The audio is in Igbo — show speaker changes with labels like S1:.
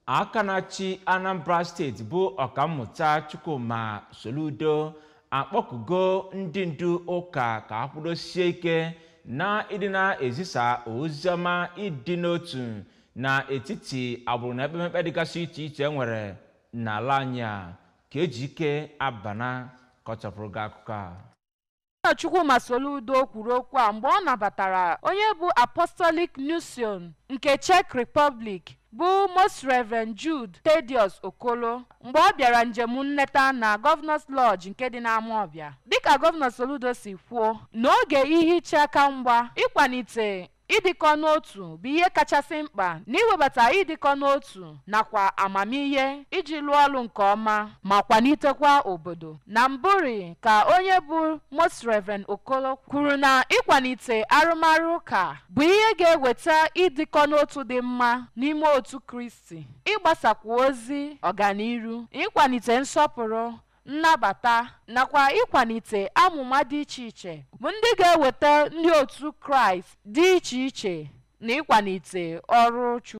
S1: aka na-achị anambra steeti bụ ọkammụta chukwuma soludo akpọkugo ndị ndu ụka ka ha kwudosie ike na ịdị na-ezisa oziọma ịdị n'otu n'etiti agbụrụ na ekpemekpe dịgasị iche iche nwere n'ala anyị a ka eji ike abana ka ọ chọpụrụ gị akụkọ a
S2: Nna Chukwuma Soludo kwuru okwu a mgbe ọ nabatara onye bụ Apostolic Nuncio nke Czech Republic bụ Most Reverend Jude Thaddeus Okolo mgbe ọ bịara njem nleta na Governors Lodge nke dị n'Amawbịa dịka Gọvanọ Soludo si kwuo n'oge ihicha aka mgba ịkwalite ịdịkọ n'otu bụ ihe kachasị mkpa n'iwebata ịdịkọ n'otu nakwa amamihe iji lụọ ọrụ nke ọma ma kwalitekwa obodo na mbụri ka onye bụ Most Reverend Okolo kwuru na ịkwalite arụmarụ ụka bụ ihe ga-eweta ịdịkọ n'otu dị mma n'ime otu Kristi ịgbasakwa ozi ọganiru ịkwalite nsọpụrụ nnabata nakwa ịkwalite amụma dị iche iche bụ ndị ga-eweta ndị otu kraịst dị iche iche na ịkwalite ọrụ Chukwu